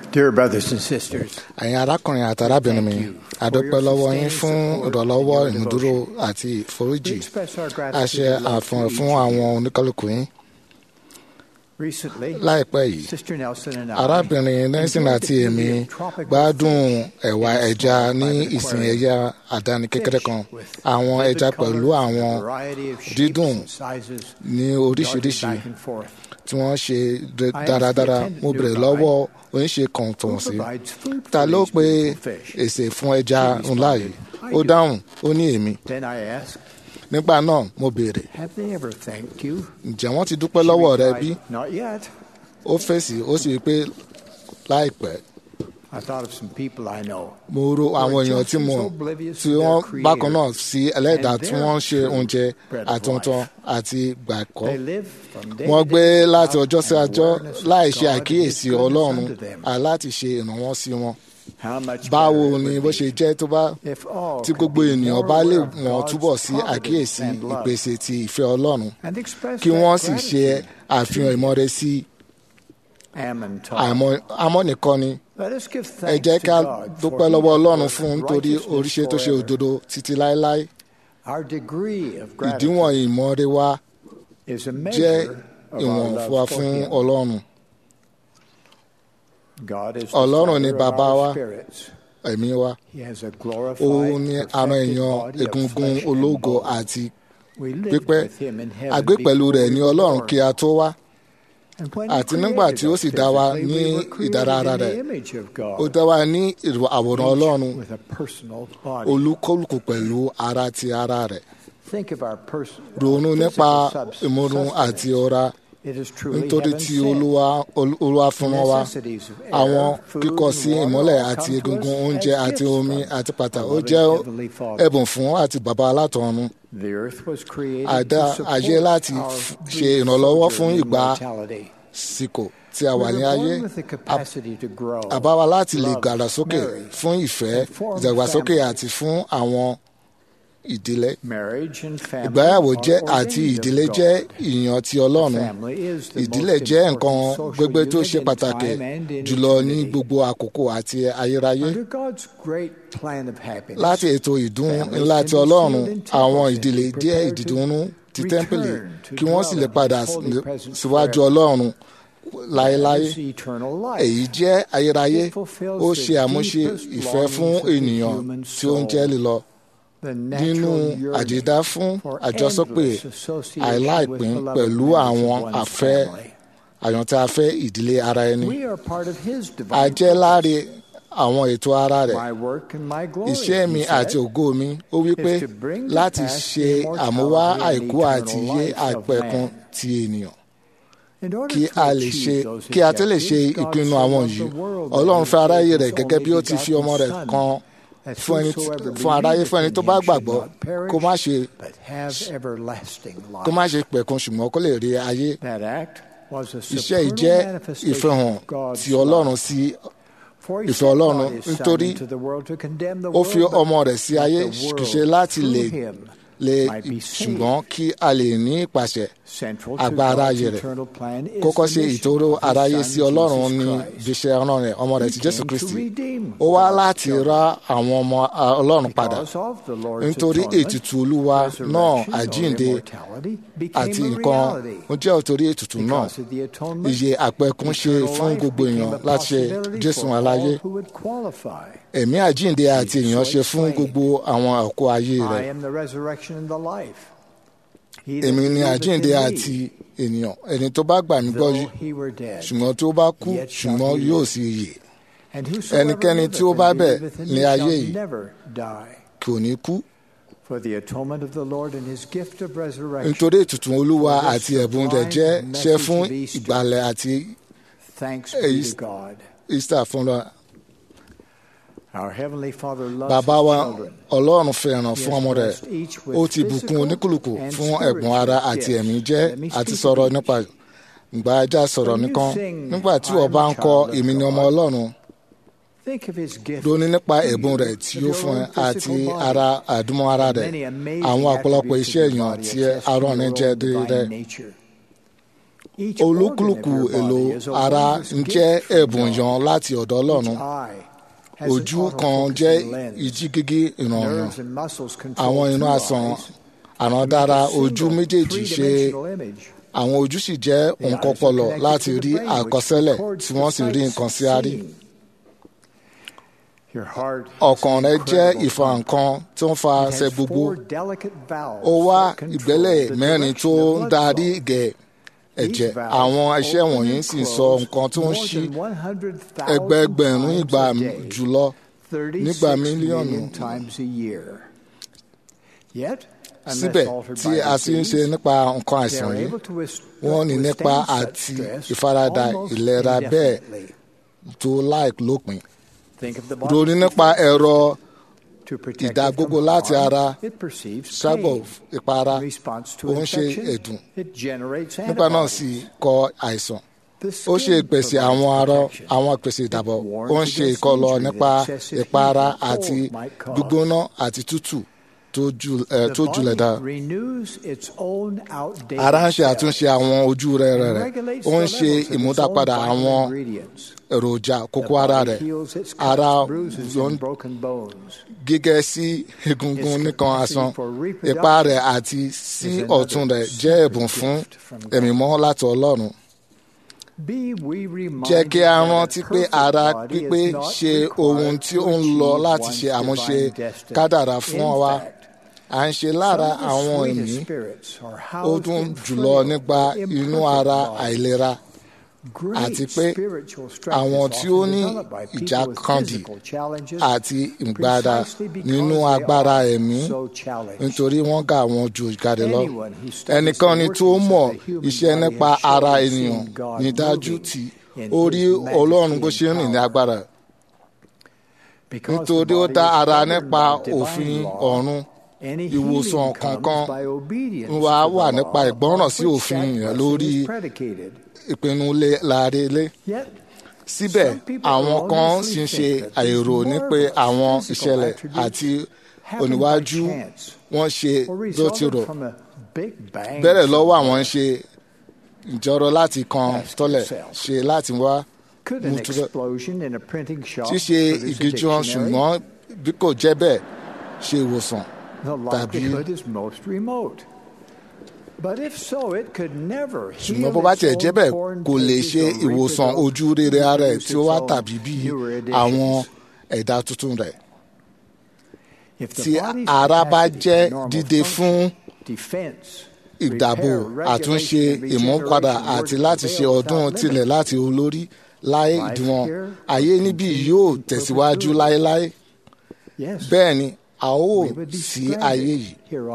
Dear brothers and sisters, ẹ̀yin arákùnrin àti arábìnrin mi àdúpẹ́ lọ́wọ́ yín fún ìrànlọ́wọ́ ìmúdúró àti we ìforíjì express our a gratitude ṣe and love àfihàn for fún you. àwọn oníkálukú yín Recently, láìpẹ́ yìí Sister Nelson and I arábìnrin nelson enjoyed àti the èmi beauty of tropical gbádùn fish ẹ̀wà in a ẹja small ní private ìsìn aquarium. ẹja àdáni kékeré kan Fish with àwọn vivid ẹja colours pẹ̀lú and àwọn a variety of shapes dídùn and sizes ní darted oríṣiríṣi back and forth. tí wọ́n ṣe dé- I asked dáradára the attendant mo bèrè nearby lọ́wọ́ oníṣe kan Who tọ̀hún sí provides food for ta ló these pe beautiful fish? èsè fún ẹja She ńlá yìí responded, ó "I do." dáhùn ó ní èmi Then I asked, nígbà náà mo béèrè Have they ever thanked you? ǹjẹ́ wọ́n ti dúpẹ́ She lọ́wọ́ rẹ replied, bí Not yet. ó fèsì ó sì rí i pé láìpẹ́ I thought of some people I know. mo ro àwọn èèyàn tí mo tí wọ́n bákan náà sí ẹlẹ́dàá tí wọ́n ń ṣe oúnjẹ àtúntàn àti gbàgbọ́ They live from day wọ́n to gbé day láti without ọjọ́ sí an ọjọ́ awareness of láì ṣe God and àkíyèsí His goodness ọlọ́run unto them. àláti ṣe ìrànwọ́ sí wọn How much báwo better it ni would bó be ṣe jẹ́ tó bá if all tí could gbogbo be ènìyàn more bá lè aware of wọ́n God's túbọ̀ sí providence àkíyèsí and love ìpèsè ti ìfẹ́ ọlọ́run and express kí that wọ́n sì ṣe gratitude. àfihàn ìmọ̀re sí Ammon taught. àmọ́ àmọ́ nìkan ni Let us give ẹ thanks jẹ́ to ká God dúpẹ́ for lọ́wọ́ His ọlọ́run work fún of nítorí righteousness oríṣẹ́ tó ṣe forever. òdodo títí láéláé Our degree of ìdíwọ̀n gratitude ìmọ̀re wa is a jẹ́ measure of ìwọ̀n our fún wa love for fún Him. ọlọ́run God is the Ọlọ́run ni Father of bàbá our wa. spirits. ẹ̀mí wa He has a glorified, òun ni perfected ara èèyàn body of egungun flesh and ológo bone. àti We lived pípẹ́ with Him in heaven àgbé pẹ̀lú before rẹ̀ we ní were ọlọ́run born. kí a tó wá And when He àti nígbà created tí ó us sì dá wa physically, ní we were created ìdára ara in the rẹ̀ image of ó God, dá wa ní ìrò àwòrán ọlọ́run each with a personal body. olúkúlùkù pẹ̀lú ara ti ara rẹ̀ Think of our person, ronú nípa physical subs- ìmúrun sustenance. àti ọ̀ra It is truly nítorí heaven tí sent. olúwa ol- olúwa fún wọn wá Necessities of air, àwọn food, kíkọ sí and water ìmọ́lẹ̀ all àti come to egungun us oúnjẹ as àti gifts omi from àti pàtà our ó loving jẹ́ Heavenly Father. ẹ̀bùn fún àti bàbá alátọ̀run The earth was created àdá to ayé support láti our f- brief ṣe ìrànlọ́wọ́ fún sojourn in ìgbà mortality. síkò tí a We wà were ní ayé born with the capacity to grow, àbá wa láti lè love, gàrà sókè marry, fún ìfẹ́ and form ìdàgbàsókè families. àti fún àwọn ìdílé Marriage and family ìgbéyàwó are jẹ́ ordained àti of ìdílé God. jẹ́ ìyàn ti ọlọ́run Family is the ìdílé most jẹ́ important nǹkan social gbogbo tó unit ṣe in pàtàkì time and in jùlọ ní eternity. gbogbo àkókò àti ayérayé Under God's great plan of happiness, láti ètò ìdún families ńlá can ti be ọlọ́run sealed in temples àwọn and ìdílé be jẹ́ prepared to ìdìdúnú ti return tẹ́ḿpìlì to kí wọ́n sì lè dwell in padà His holy presence síwájú forever. ọlọ́run láéláé That is eternal life. èyí jẹ́ ayérayé It fulfills ó the ṣe àmúṣe deepest ìfẹ́ fún longings of the ènìyàn human tí ó ń jẹ́ soul. lílọ The nínú natural yearning àdídá fún for àjọsọpè endless association àìláìpín with beloved pẹ̀lú members àwọn of one's àfẹ́ family. àyàntẹ́ afẹ́ ìdílé ara ẹni We are part of His a divine jẹ́ láre purpose. àwọn ètò ara rẹ̀ My work and my glory, iṣẹ́ mi he said, àti ògo mi ó wí pé is to bring to láti pass ṣe the immortality àmúwá and àìkú àti eternal iye life of àpẹ̀kun man. ti ènìyàn In order kí to a lè achieve ṣe those kí a tó lè ṣe objectives, God ìpinnu so àwọn loved yìí the world that ọlọ́run he fẹ́ aráyé gave rẹ̀ his gẹ́gẹ́ bí ó only ti fi ọmọ rẹ̀ begotten kan that fún ẹni tí- whosoever fún aráyé fún ẹni believeth tó in bá him should gbàgbọ́ not perish, kó má ṣe but have everlasting life. kó má ṣe pẹ̀kun ṣùgbọ́n kó lè rí ayé That act was a iṣẹ́ yìí supernal jẹ́ manifestation ìfihàn of God's ti ọlọ́run love. sí For he ìfẹ́ sent Ọlọ́run not his Son nítorí into the world to condemn the ó fi world, but ọmọ rẹ̀ sí ayé that the kì í world ṣe láti through lè him lè might be saved. ṣùgbọ́n kí a lè ní ìpàṣẹ Central to agbára God's ayé rẹ̀ eternal plan is kókó the ṣe mission ìtòrò of his aráyé Son, sí ọlọ́run Jesus ní Christ. ìgbésẹ̀ ọ̀ràn rẹ̀ ọmọ rẹ̀ He ti jésù came to kristi redeem ó wá God's láti children. ra àwọn ọmọ a, ọlọ́run padà Because of the Lord's nítorí atonement, ètùtù olúwa resurrection náà or àjíǹde immortality became àti a nǹkan reality. ó jẹ́ òtórí ètùtù náà Because of the atonement, iye àpẹkún ṣe eternal fún life gbogbo became èèyàn a láti ṣe possibility jésù for aláyé all who would qualify. ẹ̀mí àjíǹde àti èèyàn ṣe fún gbogbo àwọn ọkọ ayé I rẹ̀ am the resurrection and the life. He that èmi ni believeth àjíǹde in me, àti ènìyàn ẹni tó bá gbà mí gbọ́ yìí though he were dead, ṣùgbọ́n tó bá kú yet shall ṣùgbọ́n he yóò live. sì yè and whosoever ẹnikẹ́ni liveth tí ó and bá bẹ̀ believeth in ní me ayé shall yìí never die. kò ní kú For the atonement of the Lord and his gift of resurrection. nítorí ètùtù olúwa For this àti ẹ̀bùn rẹ̀ jẹ́ divine ṣẹ́ fún message of Easter. ìgbàlẹ̀ àti Thanks èyí- be to God. easter fúnra Our Heavenly Father loves bàbá wa his children. ọlọ́run fẹ́ràn He fún has ọmọ rẹ̀ blessed each with ó ti bùkún physical oníkùlùkù and fún ẹ̀bùn ara spiritual àti gifts. ẹ̀mí jẹ́ Let me àti speak sọ̀rọ̀ of each. nípa ìgbà ajá sọ̀rọ̀ When you nìkan sing, nígbà tí "I am ọba a ń kọ child of èmi ni ọmọ God," ọlọ́run Think of his gift. ronú nípa to you ẹ̀bùn rẹ̀ tí of ó your fún ẹ own àti physical body. ara àdúmọ̀ ara rẹ̀ Many amazing àwọn ọ̀pọ̀lọpọ̀ attributes iṣẹ́ of your èèyàn body tí attest to arán ní your jẹ́ own divine rẹ̀ nature. olúkúlùkù èlò ara ń jẹ́ ẹ̀bùn yan láti ọ̀dọ̀ ọlọ́run ojú kan jẹ́ ìjígígí ìrọ̀rùn àwọn inú asàn àrándára ojú méjèèjì ṣe àwọn ojú sì jẹ́ nǹkan pọlọ láti rí àkọsílẹ̀ tí wọ́n sì rí nǹkan sí àárí. ọkàn rẹ jẹ́ ìfà nǹkan tó ń fa ṣe gbogbo ó wá ìgbẹ́lẹ̀ mẹ́rin tó ń darí gẹ̀ ẹ̀jẹ̀ àwọn iṣẹ́ wọ̀nyí sì sọ nǹkan tó ń ṣí ẹgbẹẹgbẹ̀rún ìgbà jùlọ nígbà mílíọ̀nù. síbẹ̀ tí a sì ń ṣe nípa nǹkan àìsàn yìí wọ́n ní nípa àti ìfaradà ìlera bẹ́ẹ̀ tó láì lópin. ronú nípa ẹ̀rọ ìdágbógó láti ara ṣàgbọ̀ ìpara ó ń ṣe ẹ̀dùn nípa náà sì kọ àìsàn ó ṣe ìpèsè àwọn arọ àwọn ìpèsè ìdàbọ̀ ó ń ṣe ìkọlọ nípa ìpara àti gbígbóná àti tútù tó julẹ̀ dá. ara ń ṣe àtúnṣe àwọn ojú rẹ̀ rẹ̀ ó ń ṣe ìmúdápadà àwọn èròjà kókó ara rẹ̀ ara gígẹ́ sí egungun nìkan asán ipa rẹ̀ àti sí ọ̀tún rẹ̀ jẹ́ ẹ̀bùn fún ẹ̀mí mọ́ láti ọlọ́run jẹ́ kí a rántí pé ara pípé ṣe ohun tí ó ń lọ láti ṣe àmúṣe kádàrá fún wa à ń ṣe lára àwọn ẹ̀mí ó dùn jùlọ nípa inú ara àìlera àti pé àwọn tí ó ní ìjàkadì àti ìgbàdà nínú agbára ẹ̀mí nítorí wọ́n gà wọ́n ju ìkàdé lọ. ẹnìkan ni tó mọ̀ iṣẹ́ nípa ara ènìyàn ní dájú tí ó rí ọlọ́run bó ṣe ń rìn ní agbára. nítorí ó dá ara nípa òfin ọ̀run ìwòsàn kankan wa wà nípa ìgbọ́ràn sí òfin yẹn lórí ìpinnu láàrélé. síbẹ̀ àwọn kan sì ń ṣe àìrò ní pé àwọn ìṣẹ̀lẹ̀ àti oníwájú wọn ṣe dótìrò bẹ̀rẹ̀ lọ́wọ́ àwọn ń ṣe ìjọrọ láti kan tọ́lẹ̀ ṣe láti wá mútúrọ̀ ṣíṣe ìgéjọ́ ṣùgbọ́n bí kò jẹ́ bẹ́ẹ̀ ṣe ìwòsàn tàbí ṣùgbọ́n bó bá tiẹ̀ jẹ́ bẹ́ẹ̀ kò lè ṣe ìwòsàn ojú rere ara ẹ̀ tí ó wá tàbí bí àwọn ẹ̀dá tuntun rẹ̀. tí ara bá jẹ́ dídé fún ìdàbò àtúnṣe ìmúpadà àti láti ṣe ọdún tilẹ̀ láti olórí láì ìdíwọ̀n ayé níbí yóò tẹ̀síwájú láéláé bẹ́ẹ̀ ni a ó sí ayé yìí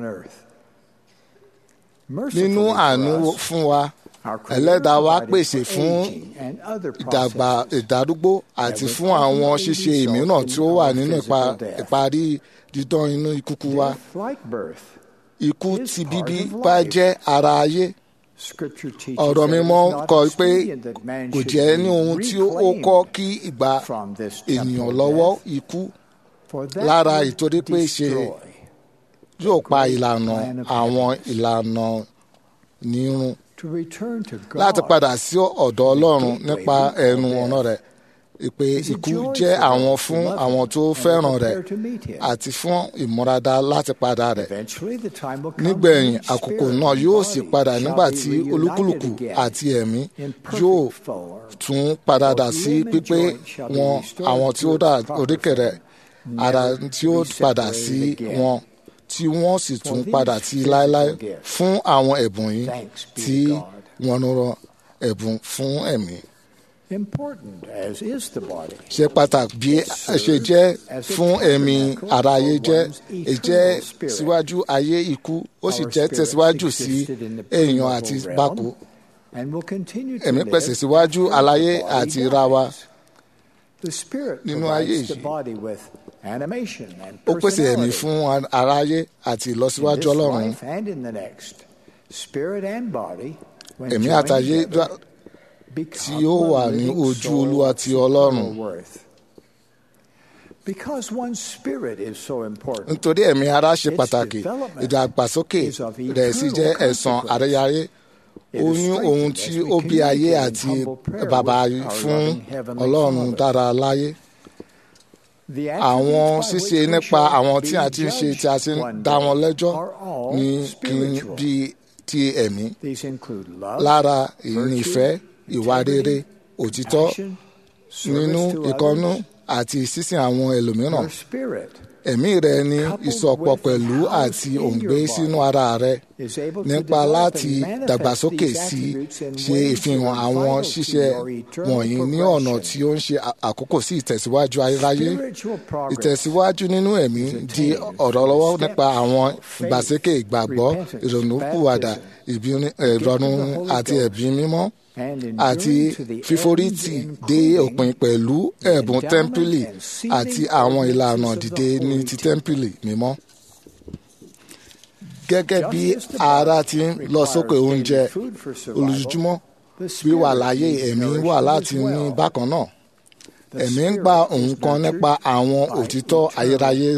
nínú àánú fún wa ẹlẹ́dàá wa pèsè fún ìdàgbà ìdádúgbò àti fún àwọn ṣíṣe ìmíràn tí ó wà nínú ìparí dídán inú ìkúkú wa ikú ti bíbí bá jẹ́ ara ayé ọ̀rọ̀ mímọ́ kọ pé kò jẹ́ ní ohun tí ó kọ́ kí ìgbà ènìyàn lọ́wọ́ ikú lára ìtorí pé ṣe yóò pa ìlànà àwọn ìlànà nírun láti padà sí ọ̀dọ̀ ọlọ́run nípa ẹnu ọ̀nà rẹ̀ ìpè ikú jẹ́ àwọn fún àwọn tó fẹ́ràn rẹ̀ àti fún ìmúradá láti padà rẹ̀ nígbẹ̀yìn àkókò náà yóò sì padà nígbà tí olúkúlùkù àti ẹ̀mí yóò tún padà dà sí pípé wọn àwọn tí ó dà oríkèrè ara tí ó padà sí wọn tí wọ́n sì tún padà sí láéláé fún àwọn ẹ̀bùn yìí tí wọ́n rán ẹ̀bùn fún ẹ̀mí. ṣe pàtàkì bí ẹ ṣe jẹ́ fún ẹ̀mí ara ayé jẹ́ ìjẹ́ síwájú ayé ikú ó sì jẹ́ tẹ̀síwájú sí èèyàn àti bákò. ẹ̀mí pèsè síwájú aláyé àti ra wa nínú ayé yìí ó pèsè ẹ̀mí fún aráyé àti ìlọsíwájú ọlọ́run ẹ̀mí àtayé tí ó wà ní ojú olúwa ti ọlọ́run nítorí ẹ̀mí ara ṣe pàtàkì ìdàgbàsókè rẹ̀ sì jẹ́ ẹ̀san àríyáyé ó ní ohun tí ó bí ayé àti bàbá fún ọlọ́run dára láyé àwọn ṣíṣe nípa àwọn tí a ti ń ṣe tí a ti ń dá wọn lẹ́jọ́ ní kí n bí ti ẹ̀mí lára ìnífẹ́ ìwà rere òtítọ́ nínú ìkọ́nú àti sísìn àwọn ẹlòmíràn ẹ̀mí rẹ ní ìsọpọ̀ pẹ̀lú àti òǹgbẹ sínú ara rẹ nípa láti dàgbàsókè sí ṣe ìfihàn àwọn ṣíṣe wọ̀nyí ní ọ̀nà tí ó ń ṣe àkókò sí ìtẹ̀síwájú ayérayé ìtẹ̀síwájú nínú ẹ̀mí di ọ̀rọ̀ lọ́wọ́ nípa àwọn ìgbàsókè ìgbàgbọ́ ìrònúpìwàdà ìrọ̀rùn àti ẹ̀bí mímọ́ àti fíforítì dé òpin pẹ̀lú ẹ̀bùn tẹ́ḿpìlì àti àwọn ìlànà dìde ní ti tẹ́ḿpìlì mímọ́. gẹ́gẹ́ bí ara ti ń lọ sókè oúnjẹ olójúmọ́ wíwà láyé ẹ̀mí wà láti ní bákan náà ẹ̀mí ń gba nǹkan nípa àwọn òtítọ́ ayérayé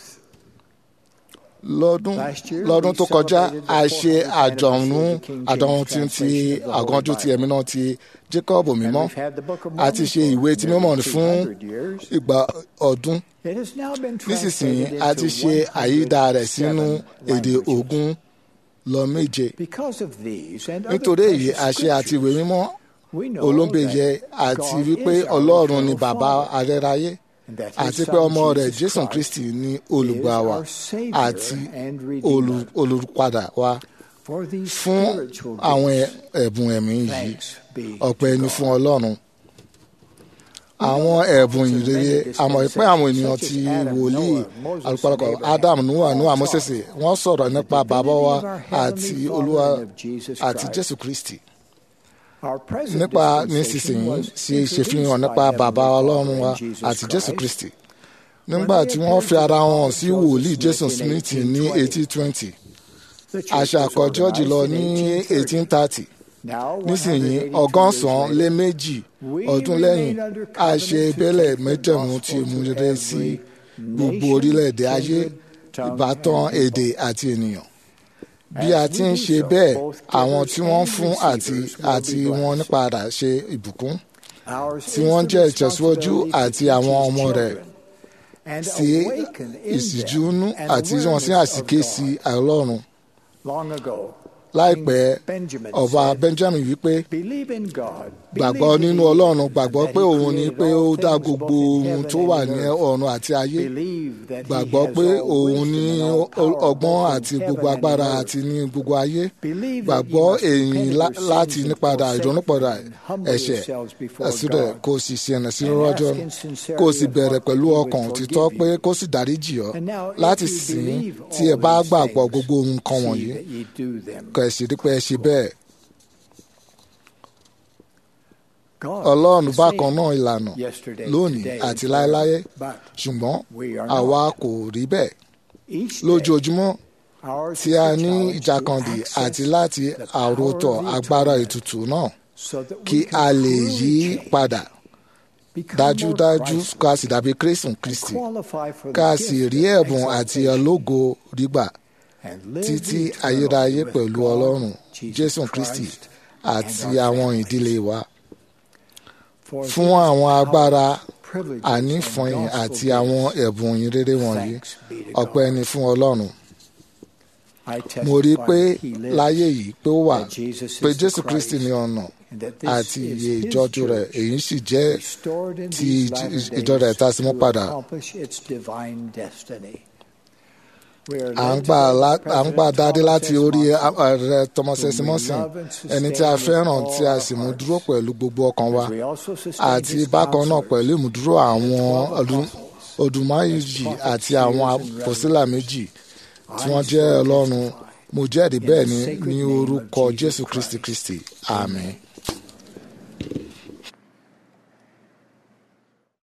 lọ́dún lọ́dún tó kọjá a ṣe àjọ̀nún àdánwò tí ti àgànjú ti ẹ̀mí náà ti Jacob mímọ́ a ti ṣe ìwé tí mímọ́ fún ìgbà ọdún nísinsìnyí a ti ṣe àyídà rẹ̀ sínú èdè ogún lọ méje nítorí èyí a ṣe àti ìwé mímọ́ olóńgbèyẹ àti wípé Ọlọ́run ni bàbá arẹ́ráyé àti pé ọmọ rẹ̀ Jésù Kristi ni olùgbà wa àti olùpadà wa fún àwọn ẹ̀bùn ẹ̀mí yìí ọpẹ́ ni fún Ọlọ́run àwọn ẹ̀bùn ìrere àmọ́ pé àwọn ènìyàn ti wòlíì alùpàlùkọ Adam Noah Noah Moses wọ́n sọ̀rọ̀ nípa bàbá wa àti Olúwa àti Jésù Kristi nípa nísinsìnyí ṣe ìṣèfihàn nípa bàbá ọlọ́run wa àti jésù kristi nígbà tí wọ́n fi ara wọn sí wòlíì jésù smith ní eighteen twenty àṣà àkọ́jọ́ jùlọ ní eighteen thirty nísìnyí ọgọ́sàn-án lé méjì ọdún lẹ́yìn a ṣe ìbẹ́lẹ̀ mẹ́jẹ̀mú tí mú rere sí gbogbo orílẹ̀-èdè ayé ìbátan èdè àti ènìyàn bí a ti ń ṣe bẹ́ẹ̀ àwọn tí wọ́n fún àti àti wọn nípadà ṣe ìbùkún tí wọ́n jẹ́ ìtẹ̀síwájú àti àwọn ọmọ rẹ̀ sí ìsìjúnú àti wọn sí àsìké sí ọlọ́run láìpẹ́ ọba Benjamin wípé gbàgbọ́ nínú ọlọ́run gbàgbọ́ pé òun ni pé ó dá gbogbo ohun tó wà ní ọ̀run àti ayé gbàgbọ́ pé òun ní ọgbọ́n àti gbogbo agbára àti ní gbogbo ayé gbàgbọ́ èyí láti nípadà ìrònúpadà ẹ̀ṣẹ̀ ẹ̀sìrẹ̀ kó sì ṣe ẹ̀nà sí rọ́jọ́ kó sì bẹ̀rẹ̀ pẹ̀lú ọkàn òtítọ́ pé kó sì dáríjì ọ́ láti sìn tí ẹ bá gbàgbọ́ gbogbo nǹkan wọ̀nyí kẹ̀sì rí pé ẹ ṣe bẹ́ẹ̀. ọlọ́run bákan náà ìlànà lónìí àti láéláé ṣùgbọ́n àwa kò rí bẹ́ẹ̀ lójoojúmọ́ tí a ní ìjàkadì àti láti àròtọ̀ agbára ètùtù náà kí a lè yí padà dájúdájú ká sì dàbí Kristi Kristi ká sì rí ẹ̀bùn àti ológo rígbà títí ayérayé pẹ̀lú ọlọ́run Jésù Kristi àti àwọn ìdílé wa fún àwọn agbára ànífọ̀yìn àti àwọn ẹ̀bùn ìrere wọ̀nyí ọpẹ́ ni fún ọlọ́run mo rí i pé láyé yìí pé ó wà pé Jésù Kristi ní ọ̀nà àti iye ìjọ́jú rẹ̀ èyí sì jẹ́ ti ìjọ rẹ̀ tá a sì mú padà à ń gbà dáadé láti orí ààrẹ Thomas Emerson ẹni tí a fẹ́ràn tí a sì mú dúró pẹ̀lú gbogbo ọkàn wa àti bákan náà pẹ̀lú ìmúdúró àwọn odùmáyìjì àti àwọn àpòsílà méjì tí wọ́n jẹ́ Ọlọ́run mo jẹ́rìí bẹ́ẹ̀ ni ní orúkọ Jésù Kristi Kristi àmín.